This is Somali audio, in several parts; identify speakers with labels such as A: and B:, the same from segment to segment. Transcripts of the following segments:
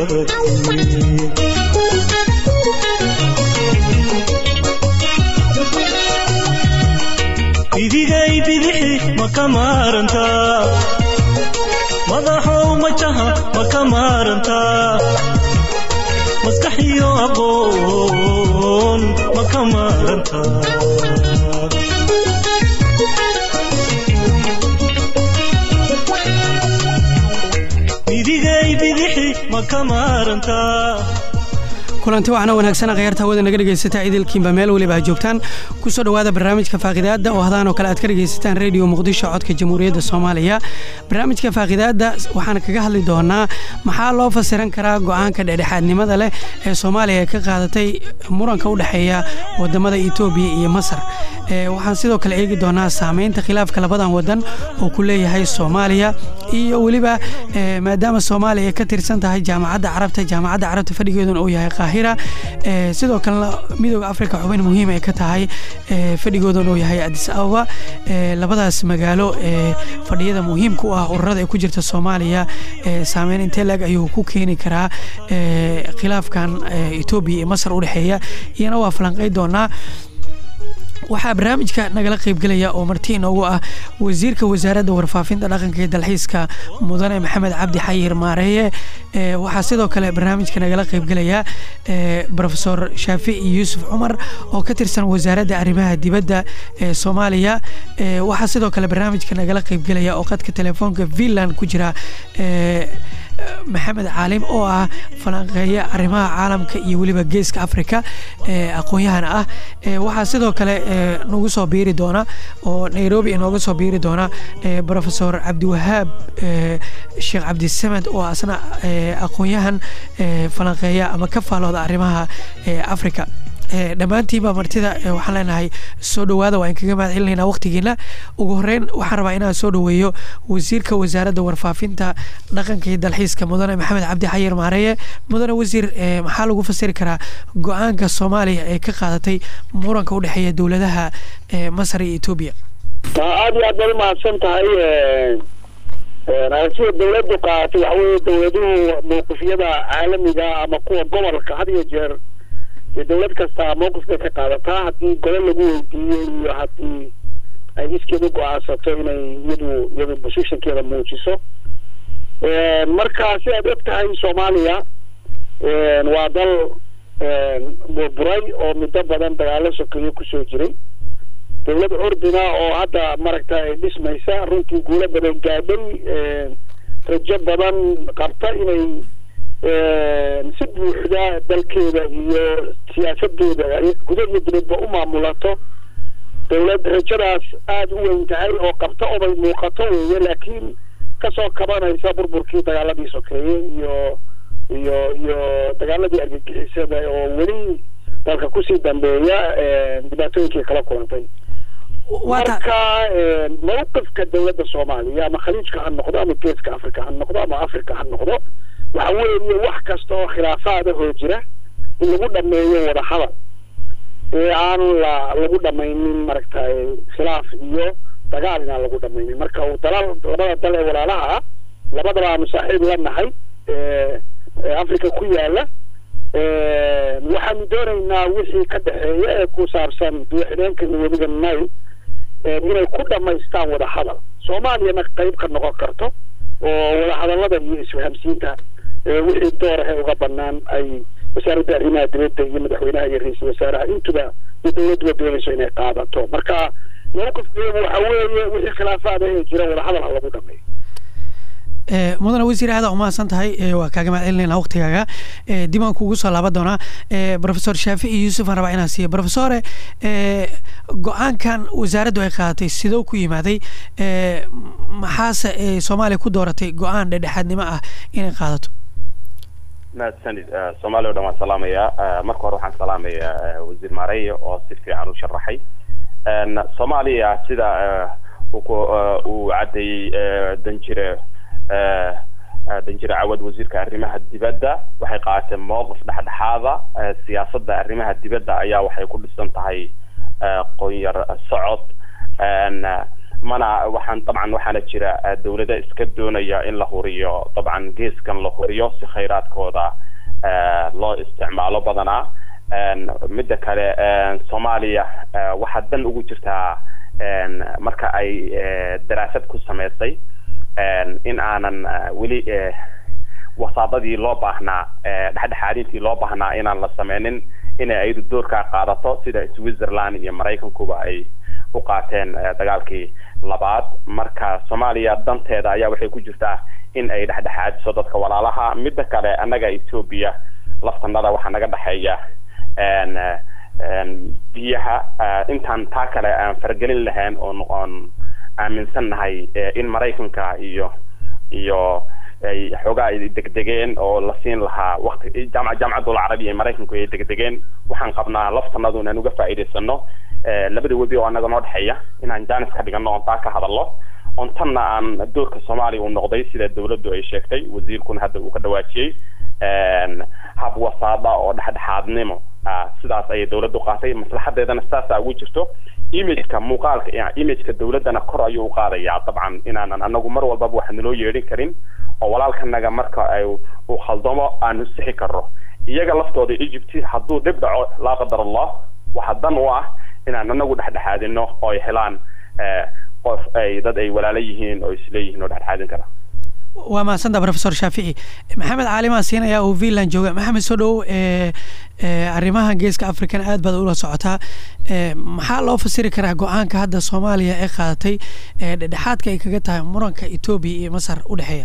A: bidigay bidixi ma ka maarantaa madaxow majaha ma ka maarantaa maskaxiyo aqoon ma ka maarantaa bidigay bidixi ma ka maarantaa
B: kulanti waxaana wanaagsan khayaarta hawada naga dhegaysataa idilkiinba meel weliba ha joogtaan kusoo dhowaada barnaamijka faaqidaadda oo hadaan oo kale aad ka dhegaysataan rediyo muqdisho codka jamhuuriyadda soomaaliya barnaamijka faaqidaadda waxaan kaga hadli doonaa maxaa loo fasiran karaa go-aanka dhexdhexaadnimada leh ee soomaaliya ka qaadatay muranka u dhexeeya wadamada etoobiya iyo masar waxaan sidoo kale eegi doonaa saameynta khilaafka labadan wadan oo ku leeyahay soomaaliya iyo weliba maadaama soomaaliya ay ka tirsan tahay jaamacadda carabta jaamacadda carabta fadhigeeduna uu yahay qaahira sidoo kalena midooda africa xubin muhiim ay ka tahay fadhigoodan uu yahay adis ababa labadaas magaalo fadhiyada muhiimka u ah ururada ay ku jirta soomaaliya saameyn intee laeg ayuu ku keeni karaa khilaafkan etoobiya iyo masar u dhexeeya iyana waa falanqey doonaa waxaa barnaamijka nagala qaybgelaya oo marti inoogu ah wasiirka wasaaradda warfaafinta dhaqanka iyo dalxiiska mudane maxamed cabdi xayir maareeye waxaa sidoo kale barnaamijka nagala qaybgelaya rofesor shaafici yuusuf cumar oo ka tirsan wasaaradda arrimaha dibadda ee soomaaliya waxaa sidoo kale barnaamijka nagala qaybgelaya oo qadka telefoonka finland ku jira maxamed caalim oo ah falanqeeya arrimaha caalamka iyo weliba geeska africa aqoon-yahan ah waxaa sidoo kale nagu soo biiri doona oo nairobi inooga soo biiri doona rofesor cabdiwahaab sheekh cabdisamed oo asna aqoon-yahan falanqeeya ama ka faalooda arrimaha africa dhammaantiinba martida waxaan leenahay soo dhowaada waa in kaga mahad celinaynaa waqtigiina ugu horeyn waxaan rabaa inaan soo dhoweeyo wasiirka wasaaradda warfaafinta dhaqanka iyo dalxiiska mudane maxamed cabdi xayir maareeye mudane wasiir maxaa lagu fasiri karaa go-aanka soomaaliya ee ka qaadatay muranka udhexeeya dowladaha masar iyo etoobiya
C: aada iyo aad baad umahadsan tahay aragtida dawladdu qaadatay waxa weeye dawladuhu mawqifyada caalamiga ama kuwa gobolka had iyo jeer dee dawlad kastaa mawqif bay ka qaadataa haddii gole lagu weydiiyo iyo haddii ay iskeeda go-aansato inay iyadu iyadu positionkeeda muujiso marka si aad og tahay soomaaliya waa dal burburay oo muddo badan dagaalo sokeeyo kusoo jiray dawlad curdina oo hadda maragta ay dhismaysa runtii guulo badan gaadhay rajo badan qabta inay si buuxda dalkeeda iyo siyaasadeeda guda iyo dibadba u maamulato dawlad rajadaas aada u weyn tahay oo qabta obay muuqato weeye laakiin kasoo kabanaysa burburkii dagaaladii sokeeye iyo iyo iyo dagaaladii argagixisada oo weli dalka kusii dambeeya dhibaatooyinkii kala kulantay marka mawqifka dawladda soomaaliya ama khaliijka ha noqdo ama geeska africa ha noqdo ama africa ha noqdo waxa weeye wax kasta oo khilaafaadahoo jira in lagu dhameeyo wadahadal ee aan la lagu dhamaynin maragtay khilaaf iyo dagaal inaan lagu dhamaynin marka uu dalal labada dal ee walaalaha ah labadaba aanu saaxiib la nahay africa ku yaala waxaanu doonaynaa wixii ka dhexeeya ee ku saabsan biyo-xidheenka iyo webiga nile inay ku dhamaystaan wadahadal soomaaliyana qayb ka noqon karto oo wadahadalada iyo isfahamsiinta wixii doorahe uga banaan ay wasaaradda arrimaha dibadda iyo madaxweynaha iyo ra-iisul wasaaraha intuba iyo dawladduba doonayso inay qaadato marka mawqifkeedu waxa weeye wixii khilaafaada ee jira wadahadal ha lagu dhameeyo
B: mudane wasiir aada umahadsan tahay waa kaaga mahad celinayna waqtigaaga dib aan kugu soo laaban doonaa rofesor shaafici yuusuf aan rabaa inaan siiyo rofesore go-aankan wasaaraddu ay qaadatay sidoo ku yimaaday maxaase soomaaliya ku dooratay go-aan dhedhexaadnimo ah inay qaadato
D: mahadsanid soomaaliya o dhan waan salaamayaa marka hore waxaan salaamayaa wasiir maareya oo si fiican u sharaxay soomaaliya sida uu caddeeyey danjire danjire cawad wasiirka arrimaha dibadda waxay qaadatay mowqif dhexdhexaada siyaasadda arrimaha dibadda ayaa waxay ku dhisan tahay qoonyar socod mana waxaan dabcan waxaana jira dawlada iska doonaya in la huriyo dabcan geeskan la huriyo si khayraadkooda loo isticmaalo badanaa midda kale soomaaliya waxaa dan ugu jirtaa marka ay daraasad ku samaysay in aanan weli wasaadadii loo baahnaa dhexdhexaadintii loo baahnaa inaan la sameynin inay ayadu doorkaa qaadato sida switzerland iyo maraykankuba ay u qaateen dagaalkii labaad marka soomaaliya danteeda ayaa waxay ku jirtaa in ay dhexdhexaadiso dadka walaalaha midda kale annaga etoobiya laftanada waxaa naga dhexeeya biyaha intaan taa kale aan faragelin lahayn oon oon aaminsan nahay in maraykanka iyo iyo ay xoogaa ay degdegeen oo la siin lahaa wakti jaamac jaamacadul carabiya ee maraykanku ay degdegeen waxaan qabnaa laftanadu inaan uga faa'iidaysano labada webi oo annaga noo dhexeeya inaan jaanis ka dhigano oon taa ka hadalno oon tanna aan doorka soomaaliya uu noqday sida dawladdu ay sheegtay wasiirkuna hadda uu ka dhawaajiyey hab wasaada oo dhexdhexaadnimo sidaas ayay dawladdu qaatay maslaxadeedana saasaa ugu jirto imageka muuqaalka imageka dawladdana kor ayuu u qaadayaa dabcan inaanan anagu mar walbaba wax naloo yeedhin karin oo walaalkanaga marka ay uu khaldamo aanu sixi karno iyaga laftooda egypt hadduu dhib dhaco laa qadar allah waxaa dan u ah inaan anagu dhexdhexaadino oo ay helaan qof ay dad ay walaalo yihiin oo isleeyihiin oo dhexdhexaadin kara
B: waa mahadsantaa professor shaafici maxamed caalimaa siinaya oo finland jooga maxamed soo dhow arrimahan geeska african aad baad ula socotaa maxaa loo fasiri karaa go-aanka hadda soomaaliya ee qaadatay ee dhexdhexaadka ay kaga tahay muranka etoobiya iyo masar u dhexeeya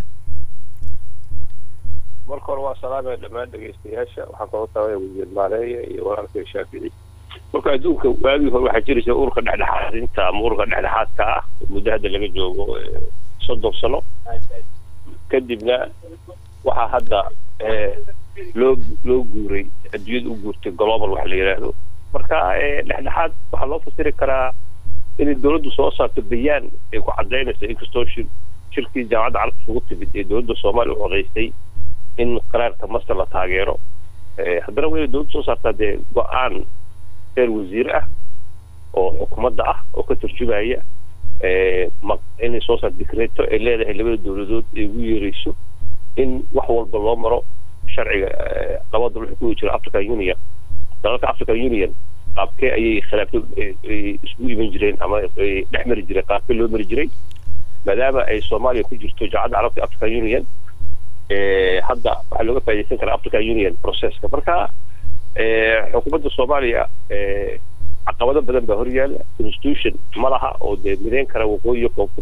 E: marka hore waa salaamaya dhammaan dhegeystayaasha waxaan kaloo taabaya wasiir maareeya iyo walaalkay shaafici marka adduunka waagii hore waxaa jiraysa ururka dhexdhexaadinta ama ururka dhexdhexaadka ah muddo hadda laga joogo soddon sano kadibna waxaa hadda loo loo guuray adduunyada u guurtay global waxa la yidhaahdo marka dhexdhexaad waxaa loo fasiri karaa inay dawladdu soo saarto bayaan ay ku cadaynayso inkastoo shir shirkii jaamacadda carabta isugu timid ee dawladda soomaaliya u codaystay in qaraarka masar la taageero haddana waa inay dawladdu soo saartaa dee go-aan reer wasiir ah oo xukuumadda ah oo ka turjumaya inay soo saarto dikreeto ay leedahay labada dawladood ay ugu yeerayso in wax walba loo maro sharciga labada dal wuxuu ku jira african union dalalka african union qaabkee ayay khilaafto isugu iman jireen ama dhex mari jireen qaabkee loo mari jiray maadaama ay soomaaliya ku jirto jaacadda carabta african union hadda waxaa looga faaidaysan karaa african union processka marka xukuumadda soomaaliya caqabado badan baa horyaala constitution ma laha oo dee mideyn kara waqooyi iyo koonfur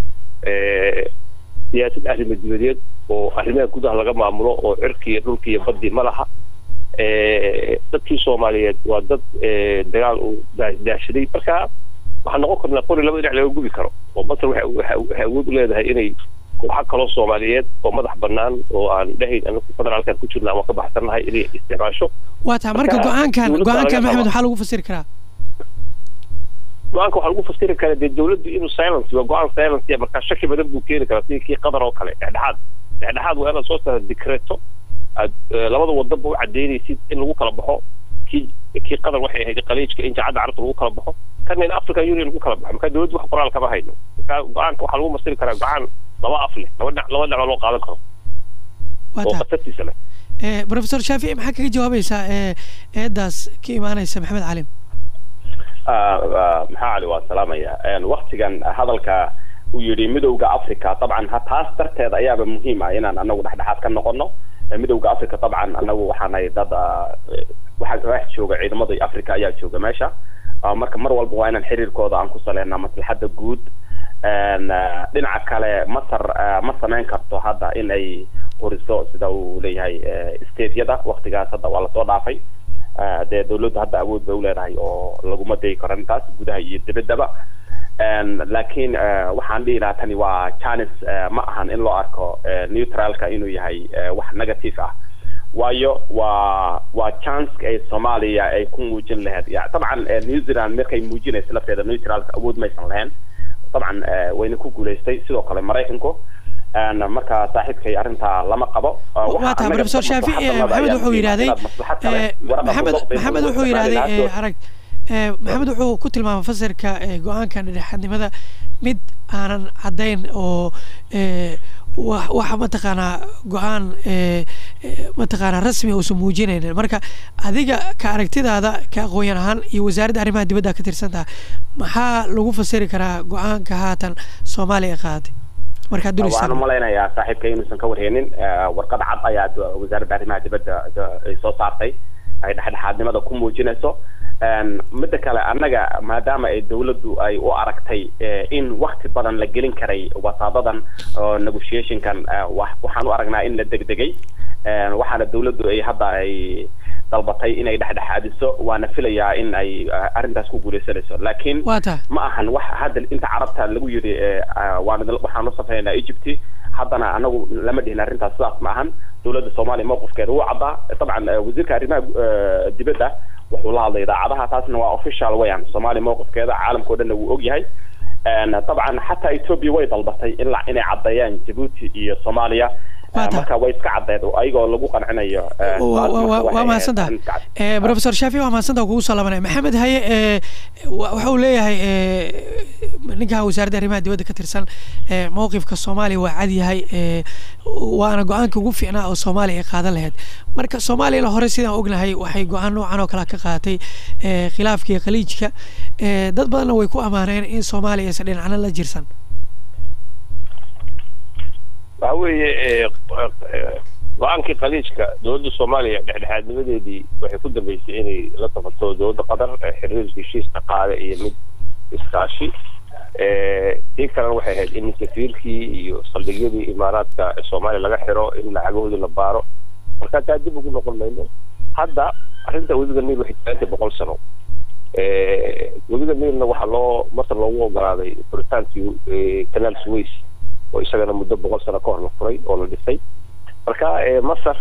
E: siyaasad arrimo dibadeed oo arrimaha gudaha laga maamulo oo cirki iyo dhulki iyo baddi ma laha dadkii soomaaliyeed waa dad dagaal uu daashaday marka waxaan noqon karnaa qori laba dhinac laga gubi karo oo masar waxay awood u leedahay inay kooxa kaloo soomaaliyeed oo madax banaan oo aan dhahayn anagu federaalkan ku jirna ama ka baxsannahay inay isticmaasho
B: waa taa marka go-aankan go-aankan maxamed waxaa lagu fasiri karaa
E: go-aanka waxaa lagu fasiri karaa dee dawladdu inuu silence waa go-aan silence ya markaa shaki badan buu keeni karaa sidii kii qatar oo kale dhexdhexaad dhexdhexaad waa inaad soo saarta dikreeto aad labada wadanba u cadaynaysid in lagu kala baxo kii kii qatar waxay ahayd qaliijka in jaacadda carabta lagu kala baxo kana in african union lagu kala baxo marka dawladdu wax qoraal kama hayno marka go-aanka waxaa lagu masiri karaa go-aan laba af leh laba dhinac laba dhinac loo qaadan karo oo khatartiisa leh
B: professor shaafici maxaa kaga jawaabaysaa eedaas ka imaanaysa maxamed calim
D: maxaa cali waa salaamaya waktigan hadalka uu yidhi midowda africa dabcan taas darteed ayaaba muhiim ah inaan anagu dhexdhexaad ka noqono midowda africa dabcan anagu waxaanay dad waxaa wax jooga ciidamadii africa ayaa jooga meesha marka mar walba waa inaan xiriirkooda aan ku saleynaa maslaxadda guud dhinaca kale masar ma samayn karto hadda in ay horiso sida uu leeyahay stateyada waktigaas hadda waa lasoo dhaafay dee dawladdu hadda awood bay uleedahay oo laguma dayi karo intaas gudaha iyo dibaddaba laakiin waxaan dhihi lahaa tani waa janis ma ahan in loo arko neutralka inuu yahay wax negative ah waayo waa waa chanceka ay soomaaliya ay ku muujin lahayd ya dabcan new zealand markay muujinaysa lafteeda neutralka awood maysan lahayn dabcan wayna ku guulaystay sidoo kale maraykanku marka saaxiibkay arrintaa lama qabo
B: waa taa professor shaafici maxamed wuxuu yidhahday maxamed maxamed wuxuu yidhahday arag maxamed wuxuu ku tilmaamay fasirka go-aanka dhexdhexaadnimada mid aanan caddayn oo wax waxa mataqaanaa go-aan mataqaanaa rasmi uusan muujinaynin marka adiga ka aragtidaada ka aqoonyan ahaan iyo wasaaradda arrimaha dibadda ka tirsantaha maxaa lagu fasiri karaa go-aanka haatan soomaaliya qaaday markaad dul
D: waxaan umalaynayaa saaxiibka inuusan ka warheenin warqad cad ayaa wasaaradda arrimaha dibadda ay soo saartay ay dhexdhexaadnimada ku muujinayso midda kale annaga maadaama ay dawladdu ay u aragtay in wakti badan la gelin karay wasaadadan negotiationkan waxaan u aragnaa in la degdegay waxaana dawladdu ay hadda ay dalbatay inay dhexdhexaadiso waana filayaa in ay arrintaas ku guuleysanayso laakiin ma ahan wax hadda inta carabta lagu yidhi waan waxaan u safraynaa egypt haddana anagu lama dhihin arrintaas sidaas ma ahan dawladda soomaaliya mowqifkeeda wuu caddaa dabcan wasiirka arrimaha dibadda wuxuu la hadlay idaacadaha taasna waa official weyan soomaaliya mowqifkeeda caalamka o dhanna wuu og yahay dabcan xataa ethiopia way dalbatay ila inay caddeeyaan jabuuti iyo soomaaliya marka way iska caddeed ayagoo lagu qancinayo
B: waa mahadsantaha professor shafi waa mahadsantaha kugu soo laabanaya maxamed haye waxa uu leeyahay ninka wasaaradda arrimaha dibadda ka tirsan mowqifka soomaaliya waa cad yahay waana go-aanka ugu fiicnaa oo soomaaliya ay qaadan lahayd marka soomaaliyana hore sidaan ognahay waxay go-aan noocan oo kale ka qaadatay khilaafkii khaliijka dad badanna way ku amaaneen in soomaaliya aysan dhinacna la jirsan
E: waxa weeye go-aankii khaliijka dowladda soomaaliya dhexdhexaadnimadeedii waxay ku dambeysay inay la tafato dowladda qatar xiriir heshiis dhaqaale iyo mid iskaashi tii kalena waxay ahayd in safiirkii iyo saldhigyadii imaaraadka soomaaliya laga xiro in lacagahoodii la baaro marka taa dib ugu noqon mayno hadda arrinta webiga niil waxay taagantay boqol sano webiga niilna waxaa loo masar loogu ogolaaday furitaankii kanaal suways oo isagana muddo boqol sano ka hor la furay oo la dhisay marka masar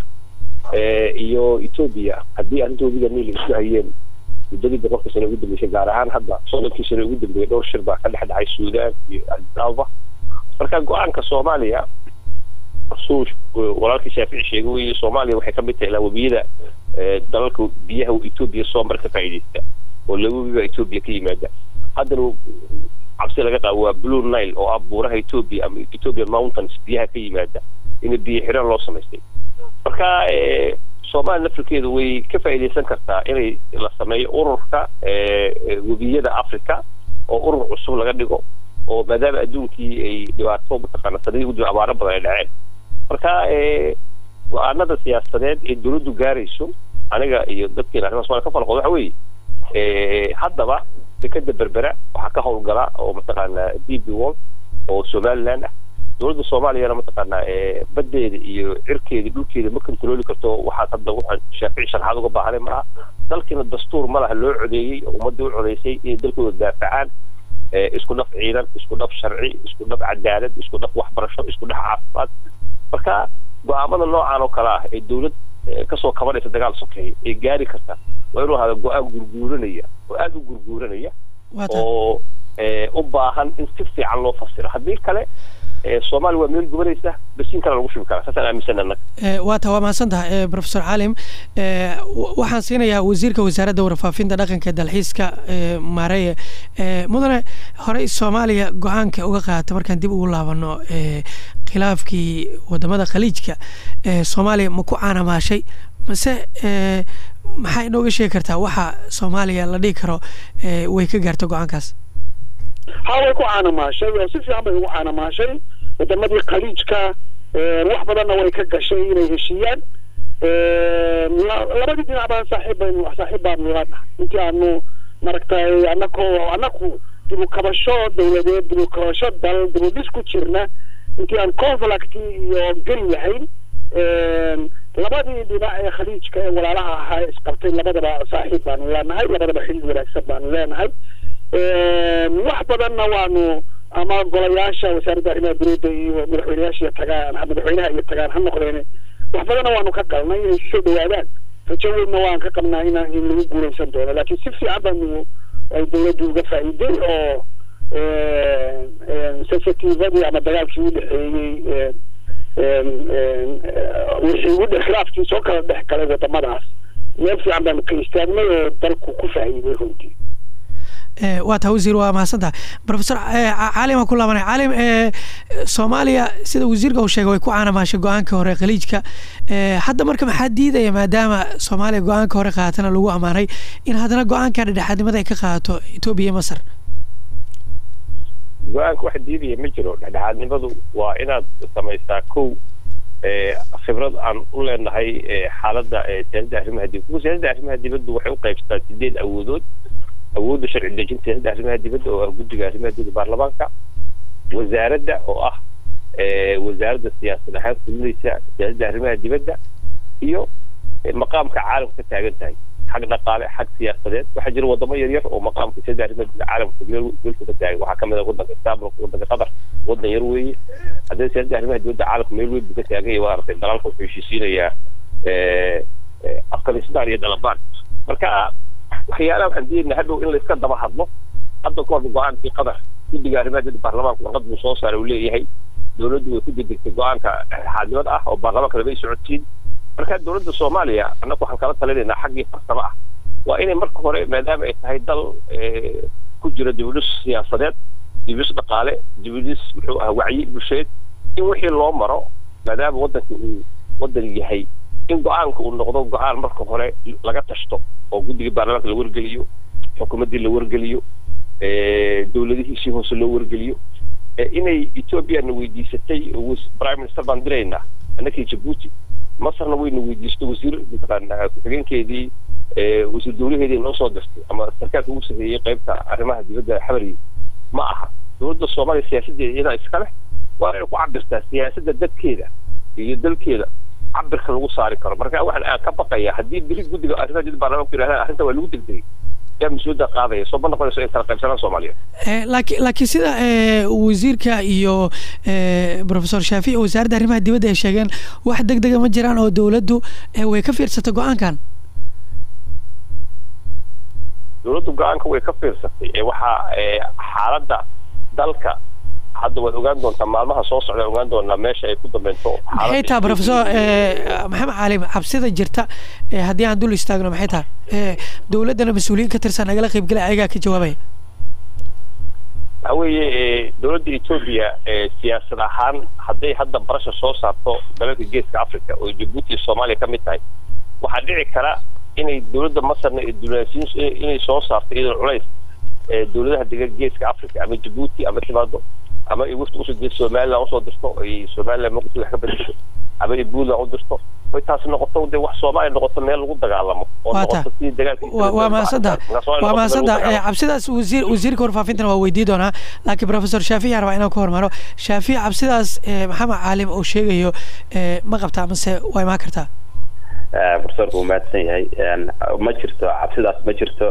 E: iyo etoobiya haddii arrinta webiga niil isku hayeen muddadii boqolkii sano ugu dambeysay gaar ahaan hadda soddonkii sano ugu dambeeyay dhowr shir baa ka dhex dhacay suudaan iyo adisababa marka go-aanka soomaaliya suu walaalkii shaafici sheegay wey soomaaliya waxay ka mid tahay ilaa webiyada dalalka biyaha etoobiya soo mara ka faa'iidaysta oo laba webi baa etoobiya ka yimaada haddana cabsi laga qaabo waa blue nile oo ah buuraha etoobiya ama ethiopian mountains biyaha ka yimaada in biyo xireen loo samaystay marka soomaaliya lafirkeedu way ka faa'iidaysan kartaa inay la sameeyo ururka webiyada africa oo urur cusub laga dhigo oo maadaama adduunkii ay dhibaato mataqaana sanadii udiba abaaro badan ay dhaceen marka go-aanada siyaasadeed ee dawladdu gaarayso aniga iyo dadkeena arrimaha somalia ka falqood waxa weeye haddaba dekeda berbera waxaa ka howlgala oo mataqaanaa d b wall oo somaliland ah dowladda soomaaliyana mataqaanaa baddeeda iyo cirkeeda dhulkeeda ma controli karto waxaad hadda waxaan shaafici sharaxaad uga baahanay maaha dalkiina dastuur ma laha loo codeeyey oo ummaddii u codeysay inay dalkooda daafacaan isku dhaf ciidan isku dhaf sharci isku dhaf cadaalad isku dhaf waxbarasho isku dhaf caafimaad marka go-aamada noocan oo kale ah ee dawlad kasoo kabanaysa dagaal sokeeya ee gaari karta waa inuu ahada go-aan gurguuranaya oo aada u gurguuranaya oo u baahan in si fiican loo fasiro haddii kale soomaaliya waa meel gubanaysa basiin kale lagu shubi karaa saasaan aaminsan annaga
B: waa ta waa mahadsantaha professor calim waxaan siinayaa wasiirka wasaaradda warfaafinta dhaqanka dalxiiska maareye mudane horey soomaaliya go-aanka uga qaata markaan dib ugu laabano khilaafkii wadamada khaliijka soomaaliya ma ku caanamaashay mase maxaa inooga sheegi kartaa waxa soomaaliya la dhihi karo way ka gaarta go-aankaas
C: ha way ku caanamaashay oo si fiican bay ugu caanamaashay wadamadii khaliijka wax badanna way ka gashay inay heshiiyaan labadii dhinac baan saaxiib baynu saaxiib baanu laana intii aanu maragtay anako anaku dibu kabasho dawladeed dibu kabasho dal dibu dhis ku jirna intii aan conflict iyo geli lahayn labadii dhinac ee khaliijka ee walaalaha ahaa isqabtay labadaba saaxiib baanu leenahay labadaba xidid wanaagsan baanu leenahay wax badanna waanu ama golayaasha wasaaradda arrimaha dowladda iyo madaxweyneyaasha tagaan madaxweynaha iyo tagaan ha noqdeen wax badanna waanu ka galnay inay soo dhawaadaan rajo weynna waan ka qabnaa in in lagu guulaysan doono laakiin si fiican baanu ay dowladdu uga faa'iiday oo sensitivadii ama dagaalkii u dhexeeyey wixii u khilaafkii soo kala dhex galay wadamadaas meel fiican baanu ka istaagnay oo dalku ku faa'iiday runtii
B: Eh, waa taa wasiir waa mahadsantaha profesor eh, Ca- caalim aan ku laabanay caalim eh, soomaaliya sida wasiirka uu sheegay way ku caanamaashay go-aankii hore khaliijka Eh, hadda marka maxaa diidaya maadaama soomaaliya go-aanka hore qaatana lagu ammaanay in haddana go-aanka dhexdhexaadnimada ay ka qaadato etoobiya iyo masar
E: go-aanka wax diidaya ma jiro dhexdhexaadnimadu waa inaad samaysaa kow ee, khibrad aan u leenahay ee, xaaladda ee, siyaasadda arrimaha dibadda kuwa siyaasadda arrimaha dibadda waxay u qaybsataa sideed awoodood awoodda sharci dejinta siyaasadda arrimaha dibadda oo ah guddiga arrimaha dibadda baarlamaanka wasaaradda oo ah ee, wasaaradda siyaasad ahaan fulinaysa siyaasadda arrimaha dibadda iyo ee, maqaamka caalamka ka taagan tahay xag dhaqaale xag siyaasadeed waxaa jira wadamo yaryar oo maqaamka siyaasadda arrimaha dibadda caalamka meel meelku ka taagan waxaa kamid ah wadanka istanbulka wadanka qatar wadan yar weeye haddii siyaasadda arrimaha dibadda caalamka meel weyn buu ka taagan yahay waa aragtay dalalka wuxuu heshiisiinayaa ee, ee, afghanistan iyo dalabaan marka waxyaalaha waxaan diidna hadhow in layska daba hadlo hadda ka hor go-aankii qatar guddiga arrimaha dibadda baarlamaanka warqad buu soo saaray uu leeyahay dowladdu way ku degdegtay go-aanka xaadnimad ah oo baarlamaanka lama ay socodsiin marka dowladda soomaaliya annagu waxaan kala talinaynaa xaggii farsamo ah waa inay marka hore maadaama ay tahay dal ee, ku jira dibudhis siyaasadeed dibudhis dhaqaale dibudhis muxuu ah wacyi bulsheed in wixii loo maro maadaama waddanka uu waddan yahay in go-aanka uu noqdo go-aan marka hore laga tashto oo guddiga baarlamaanka la wargeliyo xukuumaddii la wargeliyo ee, dowladihiisii hoose loo wargeliyo ee, inay ethoobiana weydiisatay oo wis- prime minister baan diraynaa annakii jabuuti masarna wayna weydiistay wasiir mataqaanaa ku-xigeenkeedii ee, wasiir dowlaheedii noo soo dirtay ama sarkaalka ugu sareeyey qaybta arrimaha dibadda xabariga ma aha dowladda soomaaliya siyaasaddeeda iyadaa iska leh waa inay ku cabirtaa siyaasadda dadkeeda iyo dalkeeda cabirka lagu saari karo marka waxaan aan ka baqaya haddii beri guddiga arrimaha dibadda baarlamaanku yidhahdaan arrinta waa lagu degdegay yaa mas-uuliyadda qaadaya soo ma noqonayso in kala qaybsanaan soomaaliya
B: Eh, laakiin laakiin sida eh, wasiirka iyo eh, profesor shaafici wasaaradda arrimaha dibadda ay sheegeen wax deg dega ma jiraan oo dowladdu eh, way ka fiirsatay go-aankan
E: dowladdu go-aanka way ka fiirsatay ee waxaa ee, xaaladda dalka hadda waad ogaan doontaa maalmaha soo socda ogaan doonaa meesha ay ku dambeynto
B: maxay tahay profesor eh, maxamed caalim cabsida jirta eh, haddii aan dul istaagno maxay tahay Eh, dowladdana mas-uuliyiin ka tirsan nagala qaybgalay ayagaa ka jawaabaya
E: waxa weeye ee, dowladda etoobiya ee, siyaasad ahaan hadday hadda barasha soo saarto dalalka geeska africa oo jabuuti iyo soomaaliya ka mid tahay waxaa dhici kara inay dowladda masarna ee dunaasiin inay soo saarto iyadoo culays ee dowladaha degan geeska africa ama jabuuti ama timaado ama ay wafti usoo dirto somaliland usoo dirto ay somaliland muqdisho wax ka bedesho ama ay puntland u dirto way taasi noqoto dee wax soomaaliya noqoto meel lagu dagaalamo oo
B: Waa
E: noqoto
B: taa.
E: sidii dagaalkii
B: waa waa mahadsantaha waa mahadsantaha Eh, cabsidaas wasiir wasiirka warfaafintana waa weydii doonaa laakiin profesor shaafici rabaa inaan ka hormaro shaafici cabsidaas eh, maxamed caalim uu sheegayo eh, ma qabtaa mase waa imaan kartaa
D: profesorku wuu mahadsan yahay Een, ma jirto cabsidaas ma jirto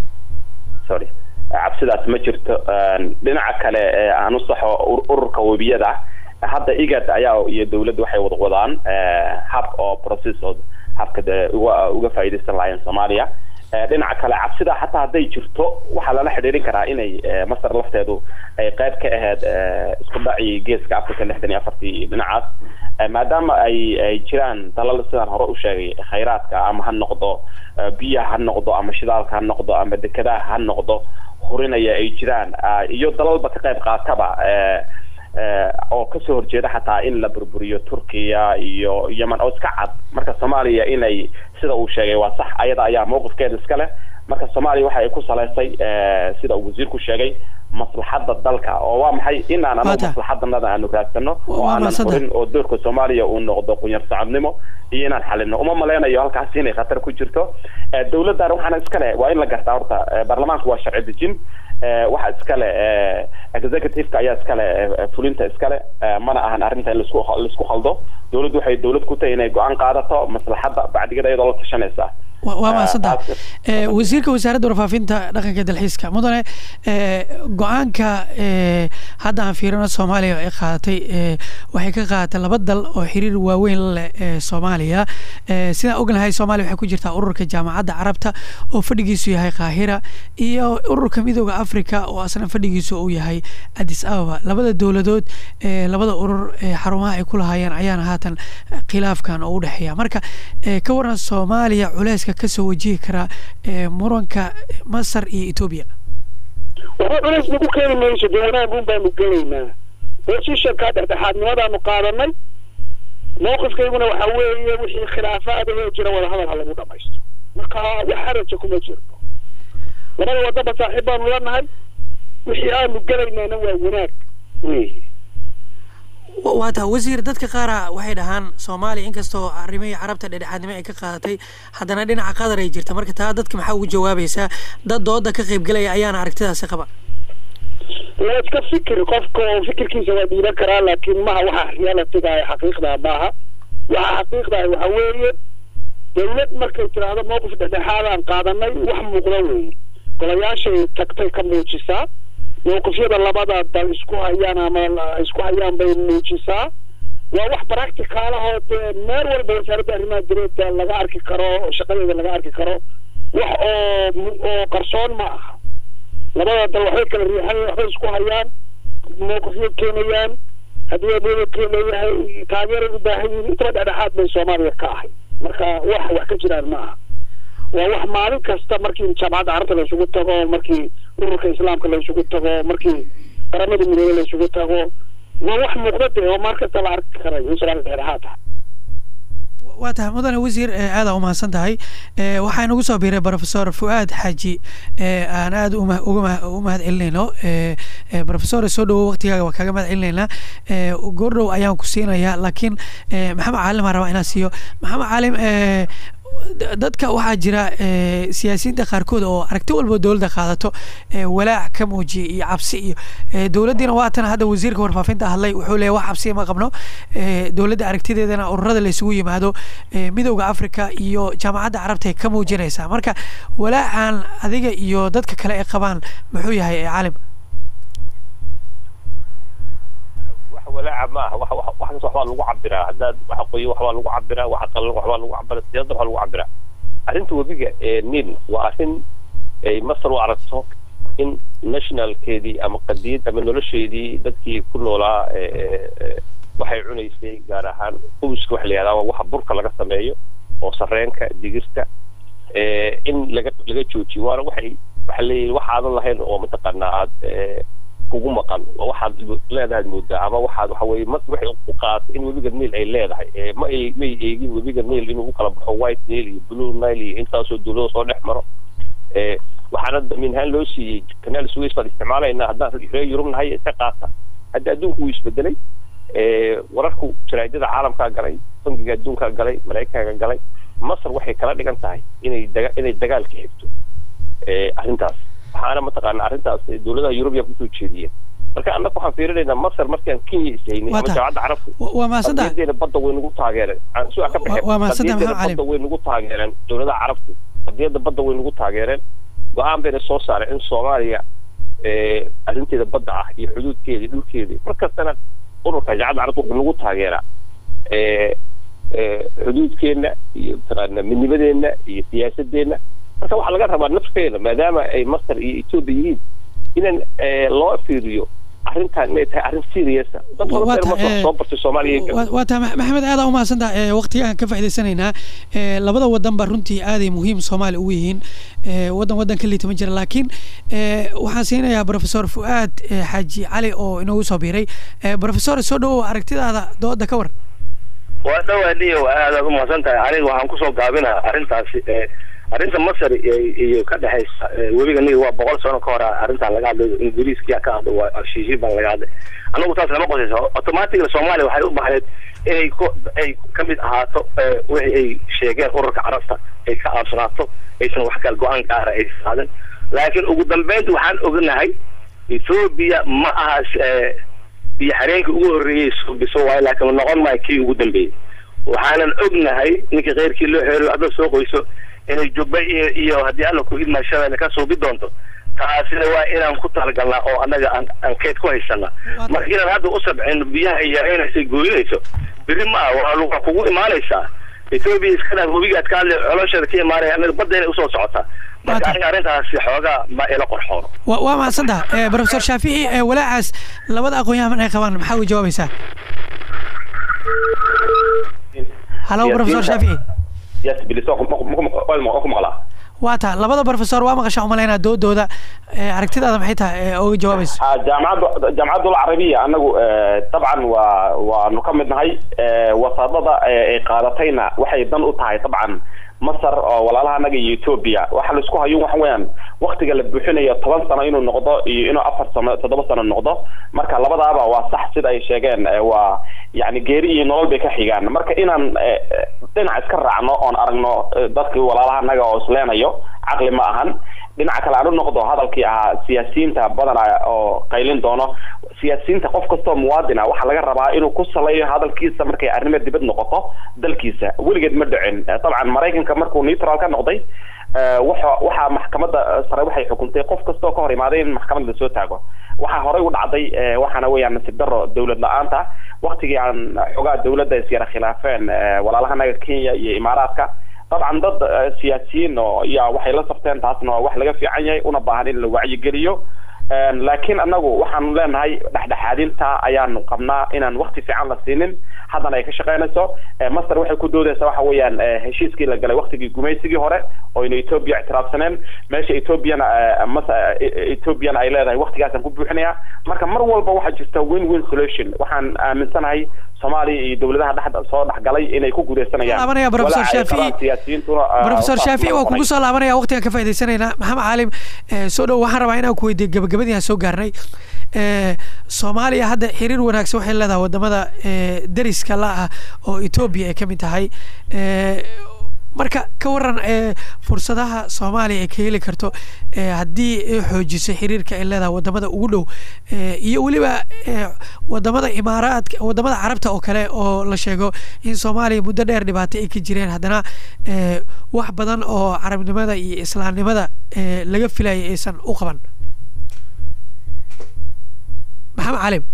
D: sorry cabsidaas ma jirto Een, dhinaca kale ee aan u saxo ur- ururka webiyada hadda igad ayaa iyo dowladda waxay wada wadaan ee, hab oo process oo habka dee uga uga faa'iidaysan lahaayeen soomaaliya Ee, dhinaca kale cabsida xataa hadday jirto waxaa lala xidhiidhin karaa inay ee, masar lafteedu ay qayb ka ahayd ee, isku dhacii geeska africa lixdan iyo afartii dhinacaas Ee, maadaama ay ay jiraan dalal sidaan hore u sheegay khayraadka ama ha noqdo ee, biyaha ha noqdo ama shidaalka ha noqdo ama dekedaha ha noqdo hurinaya ay jiraan ah, iyo dalalba ka qayb qaataba ee, ee, oo kasoo horjeeda xataa in la burburiyo turkiya iyo yemen oo iska cad marka soomaaliya inay sida uu sheegay waa sax ayada ayaa mowqifkeeda iska leh marka soomaaliya waxa ay ku salaysay ee, sida uu wasiirku sheegay maslaxadda dalka oo waa maxay inaan anagu
B: Waata.
D: maslaxadanada aanu raadsano oo
B: Waa
D: aanan
B: mahadsantahay.
D: hurin oo doorka soomaaliya uu noqdo qunyar sacadnimo iyo inaan xalino uma maleynayo halkaas inay khatar ku jirto Eh, dowladdan waxaana iskale waa in la gartaa horta eh, baarlamaanku waa sharci dejin Eh, waxa iskale eh, executive-ka ayaa iskale eh, fulinta iskale Eh, mana ahan arrinta in laisku laisku khaldo dowladdu waxay dowlad ku tahay inay go-aan qaadato maslaxadda bacdigada iyadoo la tashanaysa
B: Wa- waa
D: Ah,
B: mahadsantaha
D: taas-
B: Eh, wasiirka wasaaradda warfaafinta dhaqanka iyo dalxiiska mudane eh, go-aanka eh, hadda aan fiirino soomaaliya ay qaadatay eh, waxay ka qaadatay laba dal oo xiriir waaweyn la leh ee soomaaliya Eh, sidaan ognahay soomaaliya waxay ku jirtaa ururka jaamacadda carabta oo fadhigiisu yahay qaahira iyo ururka midooda africa oo asna fadhigiisu uu yahay addis ababa labada dowladood eh, labada urur eh, xarumaha ay ku lahaayeen ayaana haatan eh, khilaafkan oo u dhexeeya marka eh, ka waran soomaaliya culeyska kasoo wajihi kara eh, muranka masar iyo etoobiya
C: waxba culays nagu keeni mayso dee wanaagun baanu gelaynaa positionkaa dhexdhexaadnimadaanu qaadanay mowqifkayguna waxa weeye wixii khilaafaadahoo jira wadahadal ha lagu dhamaysto marka wax haraja kuma jirno labada wadaba saaxiib baanu lanahay wixii aanu gelaynaana waa wanaag wey
B: waa taa wasiir dadka qaara waxay dhahaan soomaaliya inkastoo arrimihii carabta dhexdhexaadnimo ay ka qaadatay haddana dhinaca qadar ay jirta marka taa dadka maxaa ugu jawaabaysaa dad dooda ka qaybgelaya ayaana aragtidaasi qaba
C: waa iska fikir qofka oo fikirkiisa waa dhiiban karaa laakiin maha waxa realitiga ee xaqiiqda maaha waxa xaqiiqda waxa weeye dawlad markay tiraahdo mowqif dhexdhexaadaan qaadanay wax muuqda weeye golayaashay tagtay ka muujisaa mowqifyada labada dal isku hayaan ama isku hayaan bay muujisaa waa wax practicaalahoo dee meel walba wasaaradda arrimaha direedda laga arki karo shaqadeeda laga arki karo wax oo oo qarsoon ma aha labada dal waxbay kala riixan waxbay isku hayaan mowqifyo keenayaan haddii ameerika leeyahay taageeray u baahan yihiin intaba dhexdhexaad bay soomaaliya ka ahay marka wax wax ka jiraan ma aha waa wax maalin kasta markii jaamacadda carabta la isugu tago markii ururka islaamka la isugu tago markii qaramada midoobey la isugu tago waa wax muuqda dee oo maar kasta la arki karayo in soomaaliya dhexdhexaad tahay
B: waa tahay mudane wasiir aada umahadsan tahay waxaa inagu soo biiray profesor fuaad xaaji aan aada uga u mahad celinayno profesor soo dhawo waqtigaaga waa kaaga mahad celinaynaa goordhow ayaan ku siinayaa laakiin maxamed caalim aan rabaa inaan siiyo maxamed caalim dadka waxaa jira siyaasiyiinta qaarkood oo aragti walba dowladda qaadato walaac ka muujiya iyo cabsi iyo dowladdiina waatan hadda wasiirka warfaafinta hadlay wuxuu leeyahy wax cabsiya ma qabno dowladda aragtideedana ururada la isugu yimaado midowda africa iyo jaamacadda carabta ay ka muujinaysaa marka walaacan adiga iyo dadka kale ay qabaan muxuu yahay caalim
E: walaaca ma aha wax kasta waxbaa lagu cabiraa haddaad waxa qoyo waxbaa lagu cabiraa waxa qalan waxbaa lagu cabiraa siyaasadda waxbaa lagu cabiraa arrinta webiga ee nil waa arrin ay masar u aragto in nationalkeedii ama qadiyad ama nolosheedii dadkii ku noolaa waxay cunaysay gaar ahaan qubuska waxa la yihahdaa waa waxa burka laga sameeyo oo sarreenka digirta in laga laga joojiyo waana waxay waxa leeyihin waxaadan lahayn oo mataqaanaa aad kugu maqan waxaad leedahay moodaa ama waxaad waxa weye mas waxay u qaatay in webiga niil ay leedahay ma ay may eegin webiga niil inuu u kala baxo white niil iyo blue nile iyo intaasoo dowlado soo dhex maro waxaana daminhaan loo siiyey kanaal suways baan isticmaalaynaa haddaan reer yurub nahay iska qaata hadda adduunku wuu isbedelay wararku jaraa'idada caalamkaa galay bangiga adduunkaa galay maraykanka galay masar waxay kala dhigan tahay inay daga inay dagaalka xigto arrintaas waxaana mataqaana arrintaas dowladaha yurubiya kusoo jeediyeen marka annaga waxaan fiirinaynaa masar markaan kenya ishaynay ama jaamacadda carabta
B: waa mahadsantaha
E: qadiyadeena badda way nagu taageereen su-aa ka baxeen
B: waa mahadsantaha maxamed
E: qadiyadeena
B: cali
E: badda way nagu taageereen dowladaha carabta qadiyadda badda way nagu taageereen go-aan bayna soo saareen in soomaaliya arrinteeda badda ah iyo xuduudkeeda dhulkeeda mar kastana ururka jaamacadda carabta wuxuu nagu taageeraa xuduudkeenna iyo mataqaana midnimadeenna iyo siyaasadeenna marka waxaa laga rabaa nafteena maadaama ay masar iyo etoobiya yihiin inaan loo fiiriyo arrintan inay tahay arrin seriousa dad
B: Waa
E: badan
B: tahay,
E: masar
B: eh,
E: soo bartay soomaaliya
B: waa waa tahay maxamed aada umahadsantaha waqtigaan ka faa'idaysanaynaa Eh, labada wadan ba runtii aaday muhiim soomaali ugu yihiin Eh, wadan wadan ka liitama jira laakiin eh, waxaan siinayaa professor fuaad eh, xaaji cali oo inoogu soo biiray Eh, professor soo dhawow aragtidaada dooda ka war
F: waa dhawaadiyo aadaad umahadsan tahay aniga waxaan kusoo gaabinaa arrintaasi eh, arrinta masar iyo- iyo ka dhexaysa eh, webiga nil waa boqol sano ka hor arrintan laga hadlayo ingiriiskiya ka hadlo waa heshiisyo baan laga hadlay anagu taas lama qosayso automatically soomaaliya waxay u baxdeed inay ku ay ka mid ahaato eh, wixii ay sheegeen ururka carabta ay ka aabsanaato aysan wax kale go-aan gaara ay qaadan laakiin ugu dambeynta waxaan ognahay ethoobia ma aha eh, iyo xareenkii ugu horreeyey suubiso waayo laakiin noqon maayo kii ugu dambeeyey waxaanan ognahay ninkii keyrkii loo xeeriyo hadda soo qoyso inay jubba iyo iyo haddii alla ku idmaa shabeelle ka suubi doonto taasina waa inaan ku talagalnaa oo annaga aan aan keed ku haysana marka inaan hadda u sabcino biyaha ay yaraynaysa gooyinayso beri ma ah waa luqa kugu imaanaysaa etoobiya iska dhaaf webigaad ka hadlay colosheeda ka imaanaya annaga badda inay usoo socotaa marka aniga arrintaasi xoogaa ma ila qorxoono
B: waa waa mahadsantaha Eh, professor shaafici eh, walaacaas labada aqoon-yahan ay qabaan maxaa uga jawaabaysaa halo
D: Yes,
B: professor
D: yes.
B: shaafici
D: yes bilis waa ku- ma ku- ma ku- waa ku maqlaa
B: waa taa labada professor waa maqashaa umalaynaa doodooda aragtidaada maxay tahay oga jawaabayso
D: jaamacadda jaamacadda alcarabiya anagu dabcan waa waanu ka mid nahay wasaadada ay qaadatayna waxay dan u tahay dabcan masar oo walaalaha anaga iyo ethoobia waxa laisku hayo waxa weeyaan waktiga la buuxinayo toban sano inuu noqdo iyo inuu afar sano toddoba sano noqdo marka labadaaba waa sax sida ay sheegeen waa yani geeri iyo nolol bay ka xigaan marka inaan dhinac iska raacno oon aragno dadkii walaalaha anaga oo isleenayo caqli ma ahan dhinaca kale aan u noqdo hadalkii ahaa siyaasiyiinta badana oo qaylin doono siyaasiyiinta qof kastoo muwaadin ah waxaa laga rabaa inuu ku saleeyo hadalkiisa markay arrimo dibad noqoto dalkiisa weligeed ma dhicin dabcan maraykanka markuu neutral ka noqday waxa waxaa maxkamadda sare waxay xukuntay qof kastoo ka hor imaaday in maxkamad lasoo taago waxaa horey u dhacday waxaana weeyaan nasiib daro dawlad la-aanta waktigii aan xogaa dawladda isyara khilaafeen walaalahanaga kenya iyo imaaraadka dabcan dad siyaasiyiin oo yaa waxay la safteen taasna waa wax laga fiican yahay una baahan in la wacyigeliyo laakiin anagu waxaanu leenahay dhexdhexaadinta ayaanu qabnaa inaan wakti fiican la siinin haddana ay ka shaqeynayso master waxay ku doodaysaa waxa weeyaan heshiiskii la galay waktigii gumaysigii hore oo ina ethoobia ictiraafsaneen meesha ethoobiana mas ethoobiana ay leedahay waktigaasaan ku buuxinaya marka mar walba waxaa jirta win win solution waxaan aaminsanahay soomaaliya iyo dowladaha dhex soo dhexgalay inay ku guuleysanayaan
B: laabanaya professor shaafici
D: siyaasiyiintuna
B: professor shaafici waa kugu soo laabanaya waqtigaan ka faa'idaysanaynaa maxamed caalim soo dhow waxaan rabaa inaan ku weydiiyo gabagabadii aan soo gaarnay soomaaliya hadda xiriir wanaagsan waxay leedahay wadamada deriska la ah oo etoobiya ay ka mid tahay marka ka waran fursadaha soomaaliya ay ka heli karto haddii ay xoojiso xiriirka ay leedahay wadamada ugu dhow iyo weliba wadamada imaaraadka wadamada carabta oo kale oo la sheego in soomaaliya muddo dheer dhibaato ay ka jireen haddana wax badan oo carabnimada iyo islaamnimada laga filayay aysan u qaban maxamed calim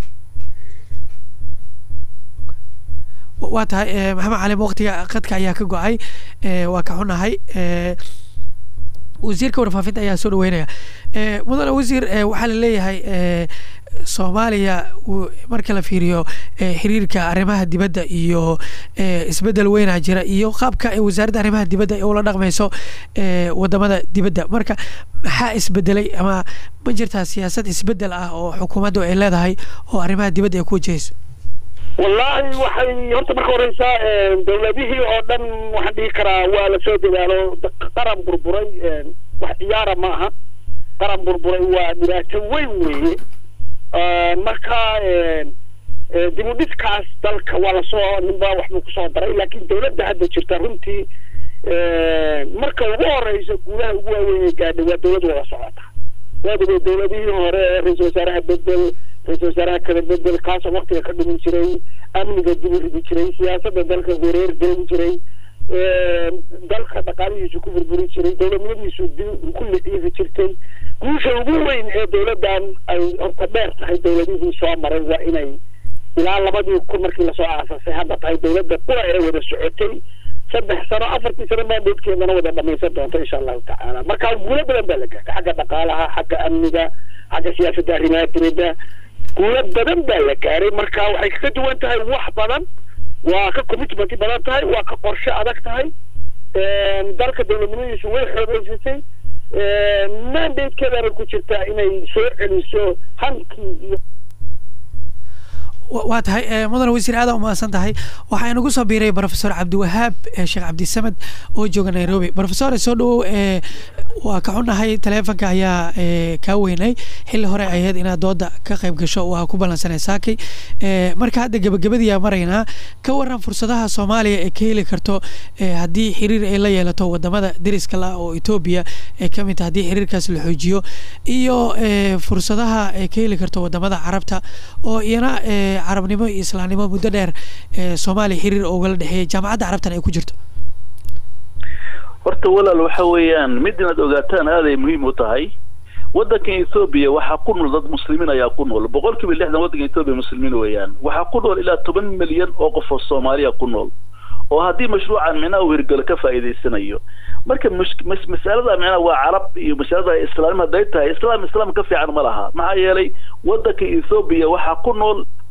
B: waa tahay maxamed calim waqtiga qadka ayaa ka go-ay waa ka xunahay wasiirka warfaafinta ayaa soo dhaweynaya mudane wasiir waxaa la leeyahay soomaaliya marka la fiiriyo xiriirka arrimaha dibadda iyo isbedel weynaa jira iyo qaabka wasaaradda arrimaha dibadda ay ula dhaqmayso wadamada dibadda marka maxaa isbedelay ama ma jirtaa siyaasad isbedel ah oo xukuumaddu ay leedahay oo arrimaha dibadda ay ku wajahayso
C: wallahi waxay horta marka horeysa dawladihii oo dhan waxaan dhihi karaa waa lasoo dadaalo qaran burburay wax ciyaara ma aha qaran burburay waa dhibaato weyn weeye marka dib u dhiskaas dalka waa lasoo ninba waxbuu kusoo daray laakiin dawladda hadda jirta runtii marka ugu horeysa guulaha ugu waaweyn ee gaadhay waa dawlad wada socota waadaba dawladihii hore ra-iisul wasaaraha bedel ra-isul wasaaraha kala bedel kaasoo waktiga ka dhumin jiray amniga dib u ridi jiray siyaasadda dalka wareer gelin jiray dalka dhaqaalihiisu ku burburi jiray dowladnimadiisu dib ku liciifi jirtay guusha ugu weyn ee dawladdan ay horta dheer tahay dawladihii soo maray waa inay ilaa labadii kun markii lasoo aasasay hadda tahay dawladda qura ee wada socotay saddex sano afartii sano maandheedkeedana wada dhamaysan doonto insha allahu tacaala marka guulo badan baa la gaadhay xagga dhaqaalaha xagga amniga xagga siyaasadda arrimaha dibadda guulo badan baa la gaaray marka waxay kaga duwan tahay wax badan waa ka commitment badan tahay waa ka qorshe adag tahay dalka dowladnimadiisu way xoogeysatay mandatekeedana ku jirtaa inay soo celiso hankii iyo
B: waa tahay mudane wasiir aada umahadsan tahay waxaa inagu soo biiray professor cabdiwahaab sheekh cabdisamed oo jooga nairobi professor soo dhawow waa ka xunahay taleefonka ayaa kaa weynay xilli hore ahayd inaad dooda ka qayb gasho waa ku ballansanay saakay marka hadda gebagabadiyaa maraynaa ka waran fursadaha soomaaliya ee ka heli karto haddii xiriir ay la yeelato wadamada deriska la oo etoobiya ay ka mid tahay haddii xiriirkaas la xoojiyo iyo fursadaha ay ka heli karto wadamada carabta oo iyana carabnimo iyo islaamnimo muddo dheer soomaaliya xiriir ugala dhexeeyay jaamacadda carabtan ay ku jirto
G: horta walaal waxa weeyaan mid inaad ogaataan aaday muhiim u tahay waddankan ethoobiya waxaa ku nool dad muslimiin ayaa ku nool boqol kiiba lixdan waddanka ethoobiya muslimiin weeyaan waxaa ku nool ilaa toban milyan oo qof oo soomaaliya ku nool oo haddii mashruucan micnaha uu hirgalo ka faa'iidaysanayo marka masalada micnaha waa carab iyo masalada islaamnimo hadday tahay islaam islaam ka fiican ma laha maxaa yeelay waddanka ethoobiya waxaa ku nool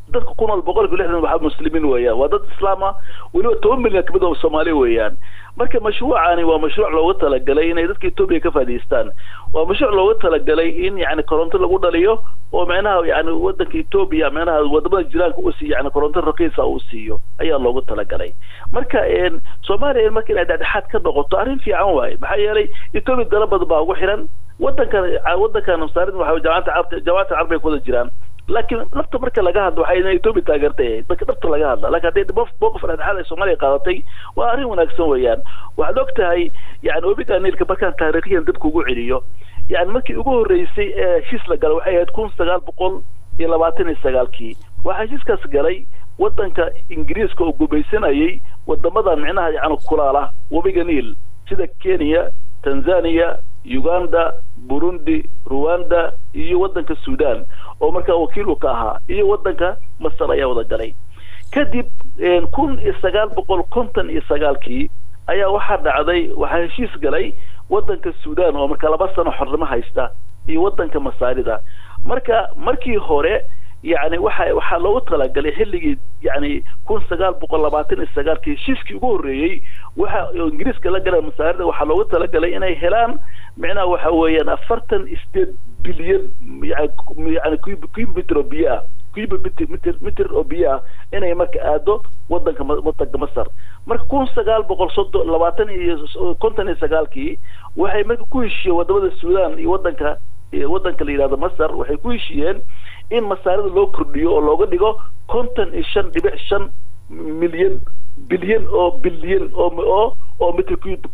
G: dadka ku nool boqolkiiba lixdan waxaa muslimiin weeyaan waa dad islaama weliba toban milyan kamid oo soomaali weeyaan marka mashruucani waa mashruuc looga talagalay inay dadka etoobiya ka faa'iidaystaan waa mashruuc looga talagalay in yani koronto lagu dhaliyo oo micnaha yani wadanka etoobiya micnaha wadamada jiraanka uu siiyo yani koronto raqiisa uu siiyo ayaa loogu talagalay marka soomaaliya marka inay dhexdhexaad ka noqoto arrin fiican waaye maxaa yeelay etoobiya dala badan baa ugu xiran wadankan wadankan masaarid waxa jaamacata carabta jaamacata carabay ku wada jiraan laakiin lafta marka laga hadlo waxay inay etoobiya taageertay ahayd marka dhabta laga hadla laakiin haddii mowqif dhexdhexaad ay soomaaliya qaadatay waa arrin wanaagsan weeyaan waxaad og tahay yani webiga niilka markaan taariikhiyan dib kugu celiyo yani markii ugu horreysay ee heshiis la galay waxay ahayd kun sagaal boqol iyo labaatan iyo sagaalkii waxaa heshiiskaas galay wadanka ingiriiska oo gumaysanayay wadamadan micnaha yani kulaala webiga niil sida kenya tanzania uganda burundi rwanda iyo wadanka sudan oo markaa wakiil uu ka ahaa iyo wadanka masar ayaa wada galay kadib kun iyo sagaal boqol konton iyo sagaalkii ayaa waxaa dhacday waxaa heshiis galay wadanka sudan oo markaa laba sano xornimo haysta iyo wadanka masaarida marka markii hore yani waxa waxaa loogu talagalay xilligii yani kun sagaal boqol labaatan iyo sagaalkii heshiiskii ugu horreeyey waxa ingiriiska la galeen masaarida waxaa loogu talagalay inay helaan micnaha waxa weeyaan afartan sideed bilyan yani cubic oo biyo ah cubic mitr mitr oo biyo ah inay marka aado wadanka wadanka masar marka kun sagaal boqol soddon labaatan iyo konton iyo sagaalkii waxay marka ku heshiiyeen wadamada sudan iyo wadanka wadanka la yidhahdo masar waxay ku heshiiyeen in masaarida loo kordhiyo oo looga dhigo konton iyo shan dhibic shan milyan bilyan oo bilyan oo oo oo mitr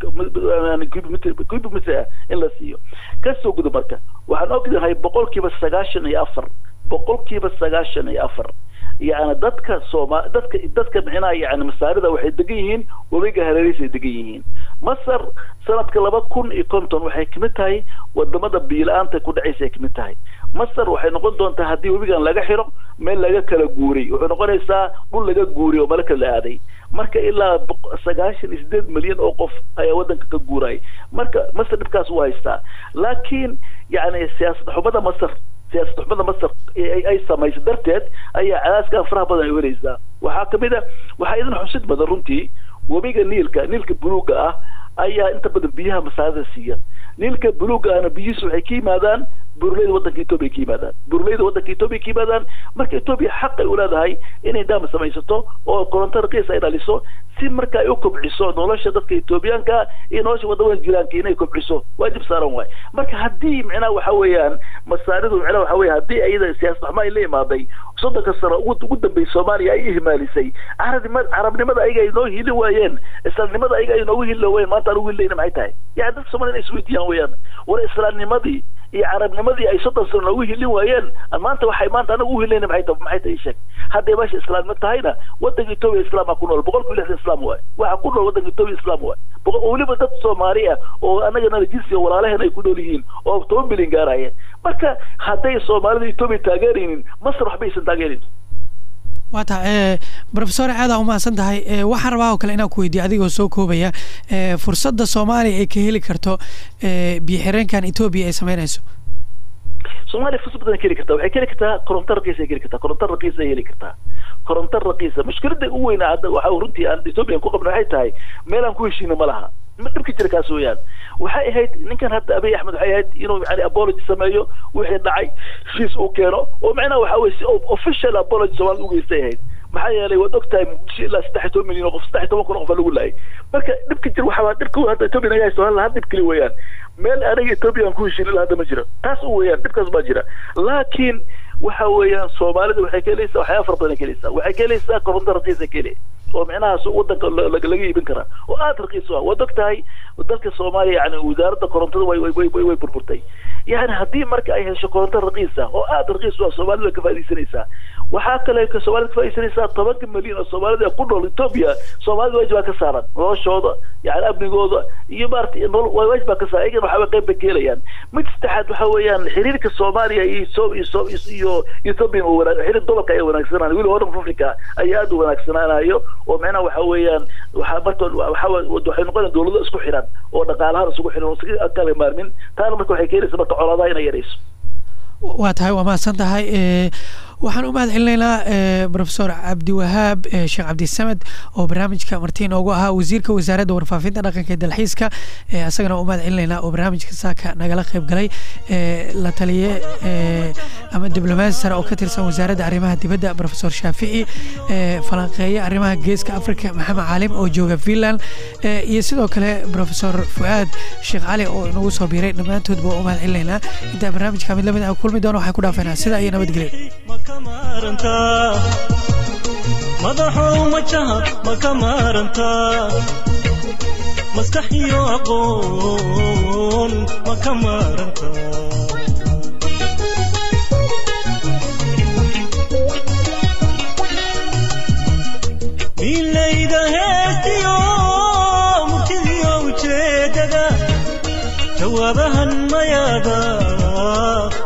G: cubic cubic mitr ah in la siiyo kasoo guda marka waxaan ognahay boqolkiiba sagaashan iyo afar boqolkiiba sagaashan iyo afar yani dadka sooma dadka dadka micnaha yani masaarida waxay degan yihiin webiga hareerihiis ay degan yihiin masar sanadka laba kun iyo konton waxay kamid tahay wadamada biila-aanta ku dhacaysa ay kamid tahay masar waxay noqon doontaa haddii webigan laga xiro meel laga kala guuray wuxuu noqonaysaa dhul laga guuray oo mala kala aaday marka ilaa sagaashan iyo sideed milyan oo qof ayaa wadanka ka guuray marka masar dhibkaas u haystaa laakiin yani siyaasad xumada masar siyaasad xumada masar ay samayso darteed ayaa cadaaskan faraha badan ay weraysaa waxaa kamid a waxaa idin xusid badan runtii webiga niilka niilka buluuga ah ayaa inta badan biyaha masaarida siiya niilka buluuga ahna biyihiisu waxay ka yimaadaan burleyda wadanka etoobiya ka yimaadaan burleyda wadanka etoobiya ka yimaadaan marka etoobiya xaq ay u leedahay inay daam samaysato oo koronto raqiis ay dhaliso si marka ay u kobciso nolosha dadka etoobiyaanka iyo nolosha wadamada jiraanka inay kobciso waajib saaran waay marka haddii micnaha waxa weeyaan masaaridu micnaha waxa weya haddii ayada siyaasad xumo ay la imaaday soddonka sano ugu ugu dambeysay soomaaliya ay ihmaalisay carabnimada carabnimada ayaga ay noo hili waayeen islaamnimada ayaga ay noogu hili waayeen maanta aan ugu hilayna maxay tahay yani dadka soomaliya inay isweydiiyaan weeyaan war islaamnimadii iyo carabnimadii ay soddon sano noogu hilin waayeen maanta waxay maanta anaga u hilayna maxay tahay maxay tahay sheeg hadday meesha islaamnimo tahayna wadanka etoobiya islaama ku nool boqolkiiba lixdan islaam waay waxa ku nool wadanka etoobiya islaam waay weliba dad soomaali ah oo anagana jinsiga walaalaheen ay ku nool yihiin oo toban milyan gaaraya marka hadday soomaalida etoobiya taageeraynin masar waxba aysan taageerin
B: waa tahay rofesor aadaa umahadsan tahay waxaan rabaa oo kale inaan ku weydiiyo adigoo soo koobaya fursadda soomaaliya ay ka heli karto biyoxireenkan etoobiya ay sameynayso
G: soomaaliya fursad badan ka heli kartaa waxay ka heli kartaa koronto raqiis ay ka heli kartaa koronto raqiis ay heli kartaa koronto raqiisa mushkilada ugu weyna hadda waxa runtii aan etoobiya ku qabna waxay tahay meel aan ku heshiina ma laha ma dhibka jira kaas weeyaan waxay ahayd ninkan hadda abiy axmed waxay ahayd inuu yani apology sameeyo wixii dhacay heshiis uu keeno oo macnaha waxa weye si official apology soomaalida ugeystay ahayd maxaa yeelay waad og tahay muqdisho ilaa saddex iyo toban milyan oo qof saddex iyo toban kun oo qof lagu laayay marka dhibka jir waxaa dhibka hadda etoobiya naga haysto hal dhib keli weeyaan meel anaga etoobiya aan ku heshiin ilaa hadda ma jiro taas u weeyaan dhibkaas baa jira laakiin waxa weeyaan soomaalida waxay ka helaysaa waxyaaba fara badan ay ka helaysaa waxay ka helaysaa koronto raqiisa ka helay oo micnahaas wadanka laga iibin karaa oo aada raqiis u ah waad og tahay dalka soomaaliya yani wasaaradda korontada way way way burburtay yani haddii marka ay hesho koronto raqiis ah oo aada raqiis u ah soomaalida way ka faaidaysanaysaa waxaa kale soomaalida ka faaidaysanaysaa tobanka milyan oo soomaalida ku nool etoobiya soomaalida waajib baa ka saaran noloshooda yani amnigooda iyo maarata waajib baa ka saaran ayagana waxaa qayb bay ka helayaan mid saddexaad waxa weeyaan xiriirka soomaaliya iyo iyo ethoobia xiriir dolarka ayaa wanaagsanaan weli horn africa ayaa aada u wanaagsanaanayo oo micnaha waxa weeyaan waxaa marka waxa waxay noqonayaan dawlado isku xiran oo dhaqaalahaan isugu xiran oo isaga kala maarmin taana marka waxay keenaysa marka colaadaha inay yarayso
B: waa tahay waa mahadsan tahay waxaan u mahad celinaynaa profesor cabdiwahaab sheekh cabdisamed oo barnaamijka marti inoogu ahaa wasiirka wasaaradda warfaafinta dhaqanka ee dalxiiska isagana u mahad celinaynaa oo barnaamijka saaka nagala qayb galay la taliye ama diblomaasi sare oo ka tirsan wasaaradda arrimaha dibadda profesor shaafici falanqeeye arrimaha geeska africa maxamed caalim oo jooga finland iyo sidoo kale profesor fuaad sheekh cali oo inagu soo biiray dhammaantoodba waa u mahad celinaynaa intaa barnaamijka mid lamid ah kulmi doona waxaan ku dhaafaynaa sida iyo nabadgelyo
A: madaxow majaha ma ka maarantaa maskax iyo aqoon ma ka maarantaa milayda heestiyo murtidiyo ujeedada jawaabahan mayaada